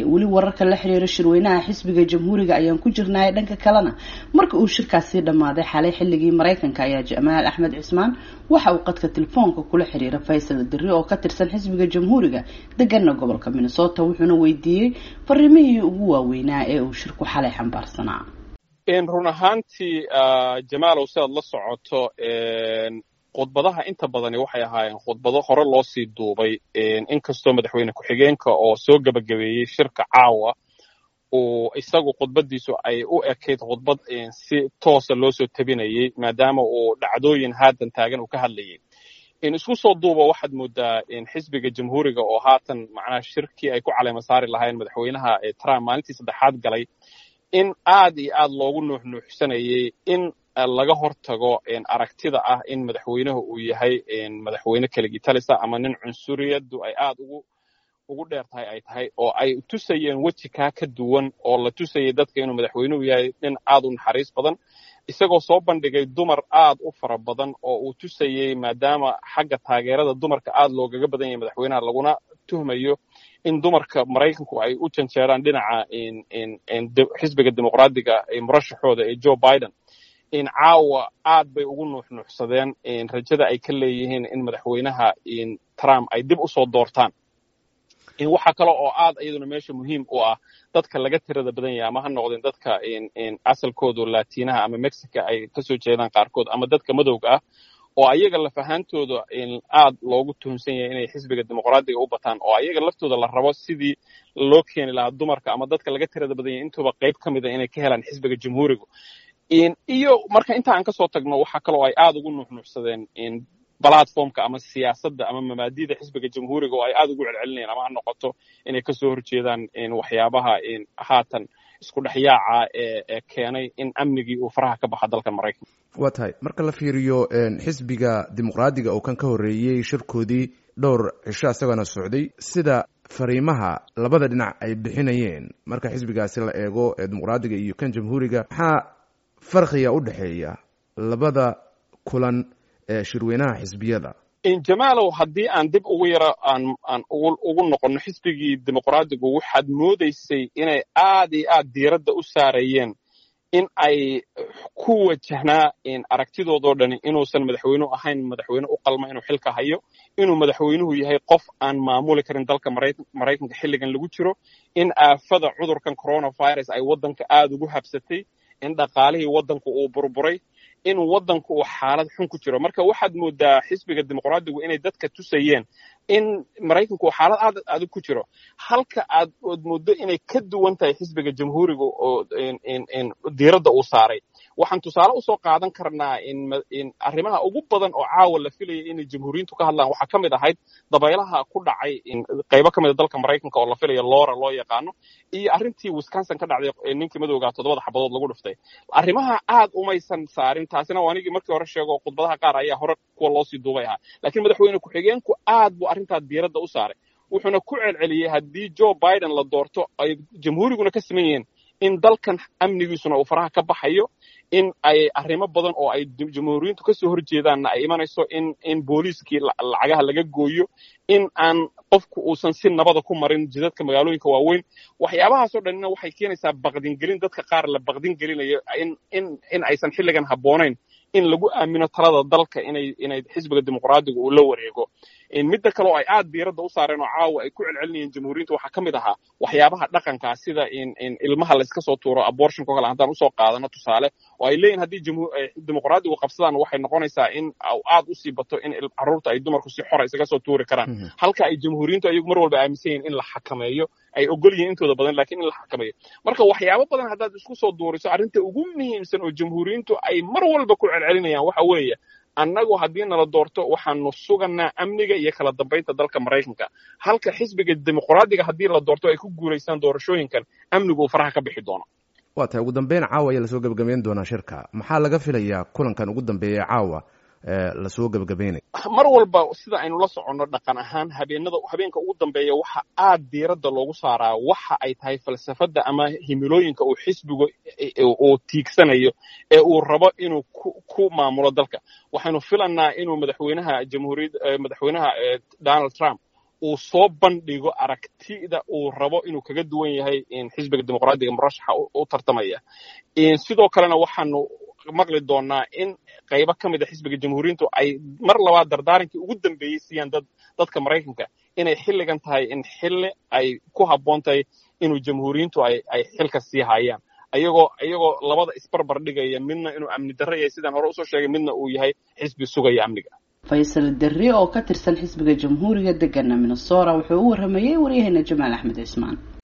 weli wararka la xiriira shirweynaha xisbiga jamhuuriga ayaan ku jirnaaye dhanka kalena marka uu shirkaasi dhammaaday xalay xilligii maraykanka ayaa jamaal axmed cismaan waxa uu qadka telefoonka kula xiriira faysal diri oo ka tirsan xisbiga jamhuuriga degana gobolka minnesota wuxuuna weydiiyey fariimihii ugu waaweynaa ee uu shirku xalay xambaarsanaa run ahaantii jamaalow si aad la socoto khudbadaha inta badani waxay ahaayeen khudbado hore loo sii duubay inkastoo madaxweyne ku-xigeenka oo soo gebagabeeyey shirka caawa uu isagu khudbadiisu ay u ekayd khudbad si toosa loo soo tabinayey maadaama uu dhacdooyin haatan taagan uu ka hadlayay isku soo duuba waxaad moodaa xisbiga jamhuuriga oo haatan macnaha shirkii ay ku caleema saari lahayn madaxweynaha trump maalintii saddexaad galay in aad iyo aad loogu nuuxnuuxsanayey in laga hortago aragtida ah in madaxweynuhu uu yahay madaxweyne keligii talisa ama nin cunsuriyaddu ay aad ugu ugu dheer tahay ay tahay oo ay tusayeen weji kaa ka duwan oo la tusayay dadka inuu madaxweynuhu yahay nin aad u naxariis badan isagoo soo bandhigay dumar aad u fara badan oo uu tusayey maadaama xagga taageerada dumarka aad loogaga badan yahay madaxweynaha laguna tuhmayo in dumarka maraykanku ay u janjeeraan dhinaca xisbiga dimuqraadiga murashaxooda ee joe biden in caawa aad bay ugu nuuxnuuxsadeen rajada ay ka leeyihiin in madaxweynaha trump ay dib u soo doortaan waxaa kale oo aad iyaduna meesha muhiim u ah dadka laga tirada badan yahay ama ha noqdeen dadka asalkoodu latinaha ama mexica ay kasoo jeedaan qaarkood ama dadka madowga ah oo ayaga laf ahaantooda aad loogu tuhunsan yahay inay xisbiga dimuqraadiga u bataan oo ayaga laftooda la rabo sidii loo keeni lahaa dumarka ama dadka laga tirada badan yahay intuuba qayb ka mida inay ka helaan xisbiga jamhuuriga iyo marka inta aan kasoo tagno waxaa kaloo ay aad ugu nuuxnuuxsadeen platformka ama siyaasadda ama mabaadida xisbiga jamhuuriga oo ay aad ugu celcelinayaan ama ha noqoto inay kasoo horjeedaan waxyaabaha haatan isku dhexyaaca ee keenay in amnigii uu faraha ka baxa dalkan maraykanka waa tahay marka la fiiriyo xisbiga dimuqraadiga oo kan ka horreeyey shirkoodii dhowr cisho isagana socday sida fariimaha labada dhinac ay bixinayeen marka xisbigaasi la eego ee dimuqraadiga iyo kan jamhuuriga maxaa farqiga u dhexeeya labada kulan ee shirweynaha xisbiyada jamaalow haddii aan dib ugu yaro aan aan ugu noqonno xisbigii dimuqraadigu waxaad moodaysay inay aad iyo aad diiradda u saarayeen in ay ku wajahnaa aragtidoodoo dhani inuusan madaxweynuhu ahayn madaxweyne u qalma inuu xilka hayo inuu madaxweynuhu yahay qof aan maamuli karin dalka maraykanka xilligan lagu jiro in aafada cudurkan coronavirus ay waddanka aad ugu habsatay in dhaqaalihii waddanku uu burburay in waddanku uu xaalad xun ku jiro marka waxaad moodaa xisbiga dimuqraadigu inay dadka tusayeen in maraykanku uu xaalad aad adag ku jiro halka aad ood mooddo inay ka duwan tahay xisbiga jamhuuriga oo diiradda uu saaray waxaan tusaale usoo qaadan karnaa in arrimaha ugu badan oo caawa la filayay inay jamhuuriyiintu ka hadlaan waxaa ka mid ahayd dabaylaha ku dhacay qaybo ka mid a dalka maraykanka oo la filaya loora loo yaqaano iyo arrintii wisconsin ka dhacday ninkii madowgaa toddobada xabadood lagu dhiftay arrimaha aad umaysan saarin taasina waa anigii markii hore sheego khudbadaha qaar ayaa hore kuwa loosii duubay ahaa laakiin madaxweyne ku-xigeenku aad buu arrintaa diiradda u saaray wuxuuna ku celceliyey haddii joe biden la doorto ay jamhuuriguna ka siman yihiin in dalkan amnigiisuna uu faraha ka baxayo in ay arrimo badan oo ay jamhuuriyiintu kasoo horjeedaanna ay imanayso in in booliiskii lacagaha laga gooyo in aan qofku uusan si nabada ku marin jidadka magaalooyinka waaweyn waxyaabahaasoo dhanina waxay keenaysaa baqdingelin dadka qaar la baqdin gelinayo in in in aysan xilligan habboonayn in lagu aamino talada dalka inay inay xisbiga dimuqraadiga uu la wareego midda kale oo ay aad diiradda u saareen oo caawa ay ku celcelinayeen jamhuuriyinta waxaa ka mid ahaa waxyaabaha dhaqankaa sida in in ilmaha layska soo tuuro abortionka o kale haddaan usoo qaadano tusaale oo ay leeyihin haddii dimuqraadigu qabsadaan waxay noqonaysaa in aad usii bato in carruurta ay dumarku si xora isaga soo tuuri karaan halka ay jamhuuriyintu ayagu mar walba aaminsan yihin in la xakameeyo ay ogol yihiin intooda badan lakiin in la xakameeyo marka waxyaabo badan haddaad isku soo duuriso arrinta ugu muhiimsan oo jamhuuriyintu ay mar walba ku celcelinayaan waxa weeye annagu haddii nala doorto waxaanu suganaa amniga iyo kala dambaynta dalka maraykanka halka xisbiga dimuqraadiga haddii la doorto ay ku guulaystaan doorashooyinkan amnigu uu faraha ka bixi doono waa tahay ugu dambeyn caawa ayaa lasoo gebagabeyn doonaa shirka maxaa laga filayaa kulankan ugu dambeeya caawa lasoo gebagabeynaya mar walba sida aynu la soconno dhaqan ahaan habeenada habeenka ugu dambeeya waxa aad diiradda loogu saaraa waxa ay tahay falsafadda ama himilooyinka uu xisbigu uu tiigsanayo ee uu rabo inuu ku maamulo dalka waxaynu filanaa inuu madaxweynaha jamhuuriyad madaxweynaha donald trump uu soo bandhigo aragtida uu rabo inuu kaga duwan yahay xisbiga dimuqraadiga murashaxa u tartamaya sidoo kalena waxaanu maqli doonaa in qaybo ka mid a xisbiga jamhuuriyintu ay mar labaad dardaarankii ugu dambeeyey siiyaan dad dadka maraykanka inay xilligan tahay in xilli ay ku habboon tahay inuu jamhuuriyintu ay ay xilka sii hayaan ayagoo iyagoo labada isbarbar dhigaya midna inuu amni darro yahay sidaan hore usoo sheegay midna uu yahay xisbi sugaya amniga faysal derri oo ka tirsan xisbiga jamhuuriga degana minnesota wuxuu u waramayey waryaheena jamaal axmed cismaan